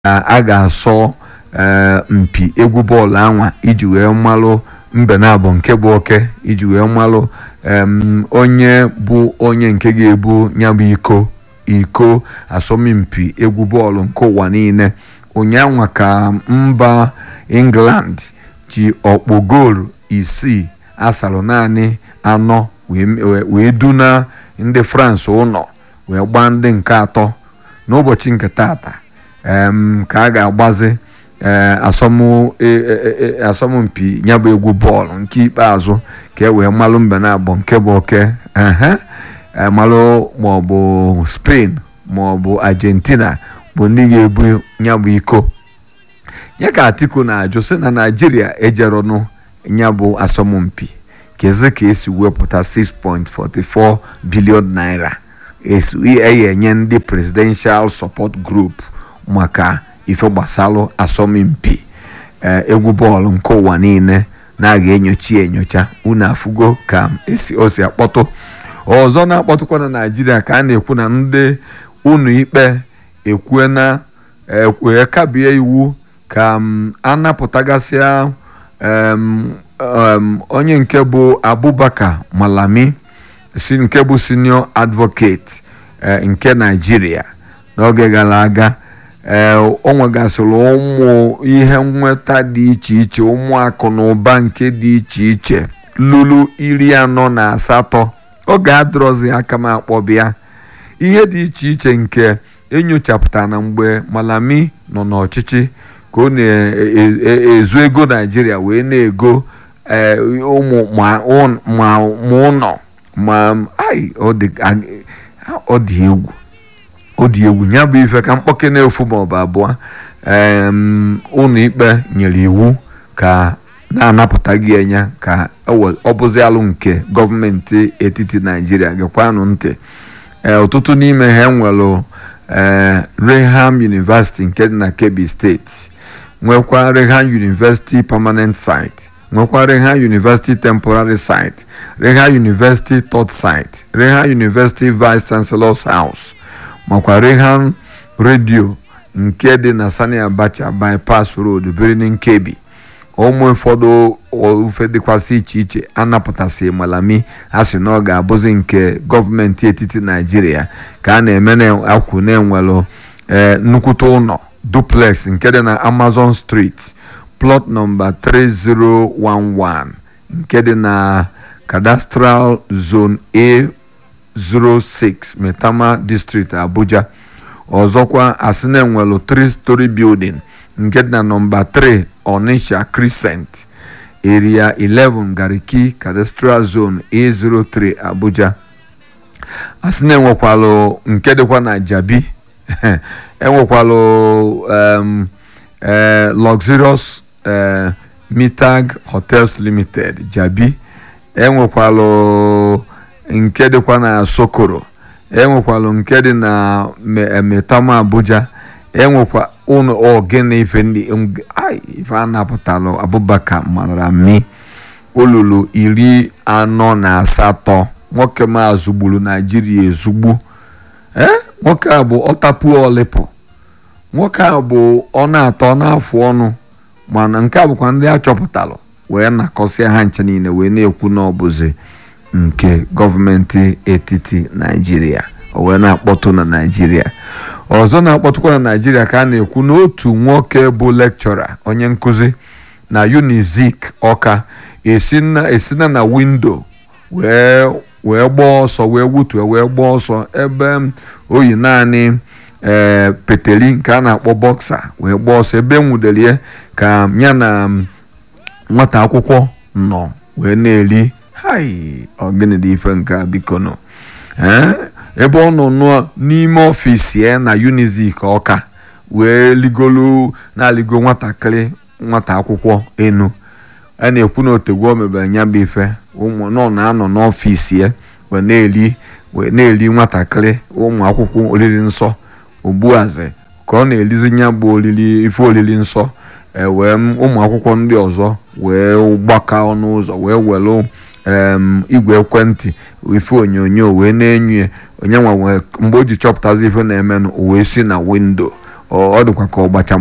a ga-asọ mpi egwu bọọlụ anwa iji wee malụ mbe na-abụ nke bụ oke iji wee malụ onye bụ onye nke ga-ebu ya bụ iko iko asọmpi egwu bọọlụ nke ụwa niile ụnyaahụ ka mba england ji ọkpụ goolu isii asalụ naanị anọ wee duna ndị france ụlọ wee gbaa ndị nke atọ n'ụbọchị nke tata ka a ga-agbazi asọmpi ya bụ egwu bọọlụ nke ikpeazụ ka e wee malụ mbe na-abụ nke bụ oke malụ maọbụ spain maọbụ argentina bụ ndị ga-ebu ya bụ iko ya ka atiku na-ajụ sị na naijiria ejeronụ ya bụ asọmpi kezi ka esi wepụta 6.44 bilion naira enye ndị presidential support group maka ife gbasalụ asọmpi egwu bọọlụ nke ụwa niile na-aga enyocha enyocha unu afụgo ka esi o si akpọtụ ọzọ na-akpọtụkwa na naijiria ka a na-ekwu na ndị unu ikpe ekwue na wee kabie iwu ka a napụtagasịa onye nke bụ abubakar malami si nke bụ senior advocate nke naijiria n'oge gara aga o nwegasịrị ụmụ ihe nnweta dị iche iche ụmụ akụ na ụba nke dị iche iche lụrụ iri anọ na asatọ oge adịrọzi aka m akpọbịa ihe dị iche iche nke enyochapụtara na mgbe malami nọ n'ọchịchị ka ọ na-ezu ego naijiria wee na-ego ụmụ ma ụlọ ma ọ dị egwu ọ dị egwu ya bụ ife ka mkpọke na-efu maọbụ abụọ ụlọ ikpe nyere iwu ka na-anapụtaghị enya ka ọ bụzi alụ nke gọọmenti etiti naijiria gekwanụ ntị ọtụtụ n'ime ha enwelụ Reham University nke dị na Kebbi steeti nwekwa Reham University permanent site nwekwa Reham University temporary site Reham University third site Reham University vice chancellor's house makwa Reham redio nke dị na Sani Abacha bypass road Birnin Kebbi ụmụ ụfọdụ ofe dịkwasị iche iche anapụtasị malami a sị na ọ ga-abụzi nke gọọmenti etiti naijiria ka a na-eme na-akwụ na-enwelụ nnukwute ụlọ duplex nke dị na amazon street plot nọmba 3011 nke dị na cadastral zone a06 metama district abuja ọzọkwa asị na-enwelụ 3 story building nke dị na nọmba 3 Onisha Crescent area 11 Gariki Cadastral Zone A03 Abuja asị na enwekwalụ nke dịkwa na Jabi enwekwalụ um, uh, Luxurious uh, Mitag Hotels Limited Jabi enwekwalụ nke dịkwa na Sokoro enwekwalụ nke dị na Metama Abuja enwekwa ụnụ ogene ife ndị ife a napụtalụ abubakar malami olulu iri anọ na asatọ nwoke maazụ gburu naijiria ezugbu ee nwoke a bụ ọtapu olipụ nwoke a bụ ọ na-atọ n'afọ ọnụ mana nke a bụkwa ndị a chọpụtalụ wee nakọsịa ha nche niile wee na-ekwu na ọbụzi nke gọọmenti etiti naijiria o wee na-akpọtụ na naijiria ọzọ na-akpọtụkwa na naijiria ka a na-ekwu n'otu nwoke bụ lekchọra onye nkụzi na unizik ọka esina na windo wee gbaa ọsọ wee wutue wee gbaa ọsọ ebe oyi naanị ee peteli nke a na-akpọ bọksa wee gbaa ọsọ ebe nwudelie ka ya na nwata akwụkwọ nọ wee na-eri hai ogene dị ife nke a biko nọ ebe ọ nọ n'ime ọfịs ya na unizik ọka wee ligolu na-aligo nwatakịrị nwata akwụkwọ enu a na-ekwu na otegwu o mebere nya bụ ife ụmụ nọ na-anọ n'ọfịs ya wee na-eri wee na-eri nwatakịrị ụmụ akwụkwọ oriri nsọ ogbuazi ka ọ na-erizi nya bụ oriri ife oriri nsọ wee ụmụ akwụkwọ ndị ọzọ wee gbaka ọnụ ụzọ wee welu igwe ekwentị ife onyonyo wee na-enyo onye nwa mgbe o ji chọpụtazi ife na-emenụ o wee si na windo ọ ọ dịkwa ka ọgbacha